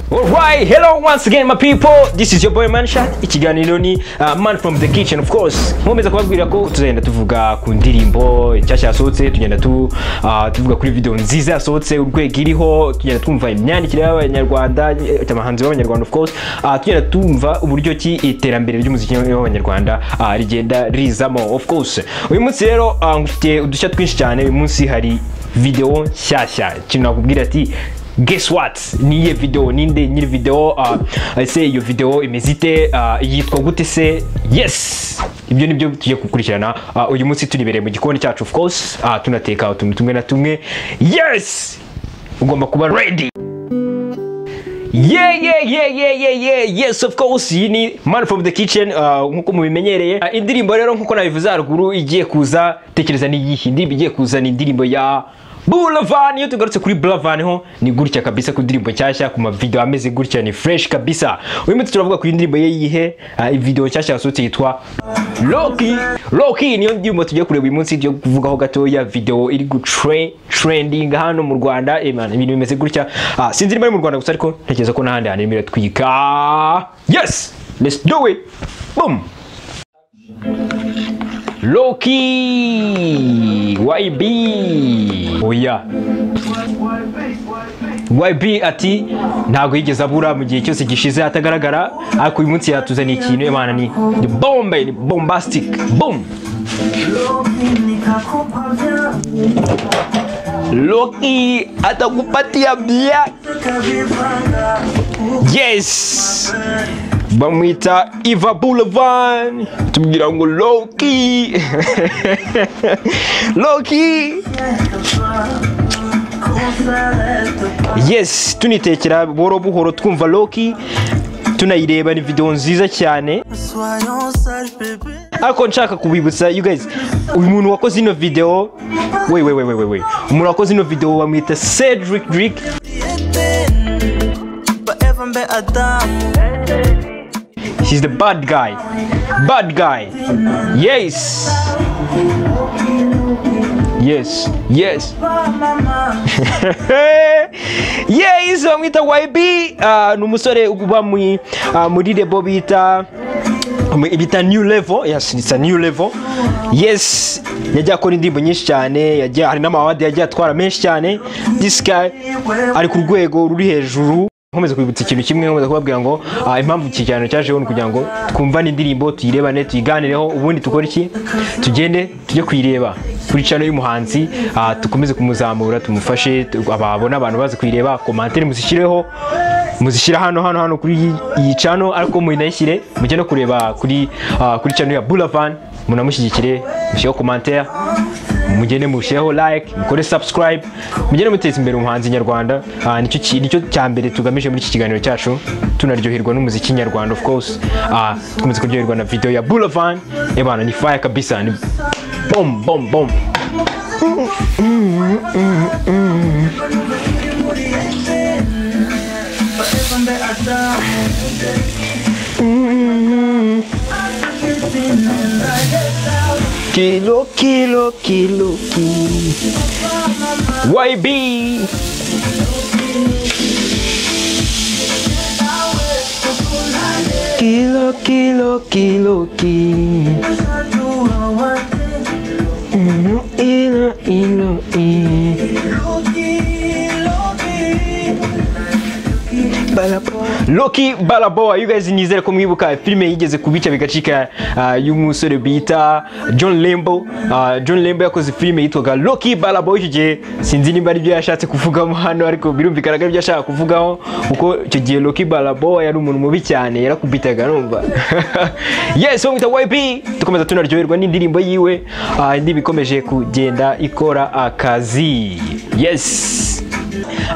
Hey, hello once again my people. This is your boy Mansha. Ikiganiro ni uh, man from the kitchen of course. Nkomeza kubabwira ko tuzagenda tuvuga ku ndirimbo nshyashya yasohotse, tugenda tu uh, tuvuga kuri video nziza yasohotse, urwego iriho, tugenda twumva imyandikire y'abanyarwanda, eh, abahanzi b'abanyarwanda of course. Uh, tugenda tumva uburyo ki iterambere ry'umuziki w'abanyarwanda uh, rigenda rizamo of course. Uyu munsi rero uh, ngufitiye udushya twinshi cyane, uyu munsi hari video nshyashya. Ikintu nakubwira ati guess what niye video ninde nyiri video uh, ese iyo video imeze ite uh, yitwa gute se yes ibyo nibyo tugiye gukurikirana uh, uyu munsi tunibereye mu gikoni cyacu of course uh, tunateka utuntu tumwe na tumwe yes ugomba kuba ready Yeah, yeah, yeah, yeah, yeah, yeah, yes, of course, iyi ni Man from the Kitchen, uh, nk'uko mubimenyereye. Uh, indirimbo rero nk'uko nabivuze haruguru igiye kuza, tekereza ni iyihe indirimbo igiye kuza ni indirimbo ya Bulavan, iyo tugarutse kuri Bulavan ho ni gutya kabisa ku ndirimbo nshyashya ku mavideo ameze gutya ni fresh kabisa. Uyu munsi turavuga kuri indirimbo ye yihe, uh, video nshyashya yasohotse yitwa Loki. Loki niyo ndirimbo tugiye kureba uyu munsi tugiye kuvugaho gatoya video iri gutre trending hano mu Rwanda. Eh man, ibintu bimeze gutya. Uh, sinzi niba ari mu Rwanda gusa ariko ntekereza ko n'ahandi hantu birimo biratwika. Yes, let's do it. Boom. Loki YB oya YB ati ntabwo yigeze abura mu gihe cyose gishize atagaragara ariko uyu munsi yatuzaniye ikintu imana ni ni bombe ni bombastic boom Loki atakupatia bia yes bamwita Eva Boulevard tubwira ngo Loki Loki yes tunitekera buhoro buhoro twumva Loki tunayireba ni video nziza cyane Soyons sages bébé ariko nshaka kubibutsa you guys uyu muntu wakoze ino video we we we we we we umuntu wakoze ino video bamwita Cedric Drake Eden Baeva mbe Adamu he's the bad guy bad guy yes yes yes yes bamwita YB Ah, ni umusore uba mu- ah, muri rebo bita mu- bita new level yes it's a new level yes yagiye akora indirimbo nyinshi cyane yagiye hari n'amawadi yagiye atwara menshi cyane this guy ari ku rwego ruri hejuru nkomeza kwibutsa ikintu kimwe nkomeza kubabwira ngo ah, impamvu iki kiganiro cyajeho ni kugira ngo twumvane indirimbo tuyirebane tuyiganireho ubundi dukore iki tugende tujye kuyireba kuri channel y'umuhanzi ah, dukomeze kumuzamura tumufashe tu- ababona abantu bazi kuyireba komantere muzishyireho muzishyira hano hano hano kuri iyi- iyi channel ariko muyinayishyire mujye no kureba kuri ah, kuri channel ya Boulavan munamushyigikire mushyireho komantere mugende mushireho like mukore subscribe mugende muteza imbere umuhanzi nyarwanda Ah, nicyo ki- nicyo cya mbere tugamije muri iki kiganiro cyacu tunaryoherwa n'umuziki nyarwanda of course Ah, dukomeze kuryoherwa na video ya Boulavan ebana ni fire kabisa ni bom bom bom Baeva mbe Adamu kilo kilo kilo kilo YB kilo kilo kilo kilo Sadu Hawate Ilo, ilo, ilo. Loki Loki Loki Balaboa you guys nizere ko mwibuka filime yigeze kubica bigacika ah, y'umusore bita John Lembo Ah, John Lembo yakoze filime yitwaga Loki Balaboa icyo gihe sinzi nimba aribyo yashatse kuvugamo hano ariko birumvikana ko aribyo yashaka kuvugaho kuko icyo gihe Loki Balaboa yari umuntu mubi cyane yarakubitaga numva yes bamwita YB dukomeza tunaryoherwa n'indirimbo yiwe Ah, indirimbo ikomeje kugenda ikora akazi yes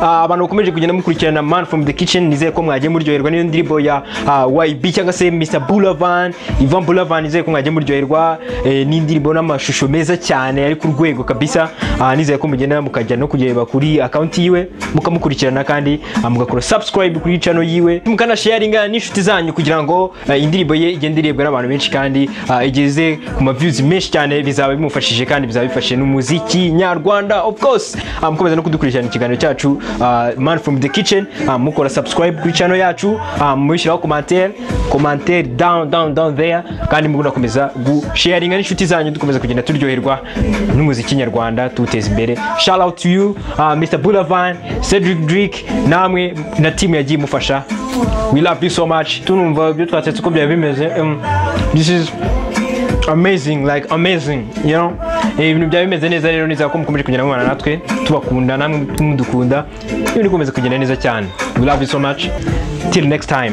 Ah, abantu bakomeje kugenda mukurikirana man from the kitchen nizeye ko mwagiye muryoherwa n'iyo ndirimbo ya ah, YB cyangwa se Mr Boulavan Ivan Boulavan nizeye ko mwagiye muryoherwa eh, n'indirimbo n'amashusho meza cyane ari ku rwego kabisa Ah, nizeye ko mugenda mukajya no kureba kuri account yiwe mukamukurikirana kandi ah, mugakora subscribe kuri channel yiwe mukana sharinga n'inshuti zanyu kugira ngo ah, indirimbo ye igende irebwa n'abantu benshi kandi ah, igeze ku ma views menshi cyane bizaba bimufashije kandi bizaba bifashe n'umuziki nyarwanda of course Ah, mukomeza no kudukurikirana ikiganiro cyacu ah, man from the kitchen ah, mukora subscribe kuri channel yacu ah, mwishyiraho commentaire commentaire down down down there kandi munakomeza gusharinga n'inshuti zanyu dukomeza kugenda turyoherwa n'umuziki nyarwanda tuwuteza imbere shout out to you ah, Mr Boulavan Cedric Drake namwe na team yagiye imufasha we love you so much tunumva ibyo twatetse uko byari bimeze um, this is amazing like amazing you know Eh, ibintu byaba bimeze neza rero nizera ko mukomeje kugenda mubana natwe tubakunda namwe mudukunda ibintu bikomeza kugenda neza cyane we love you so much till next time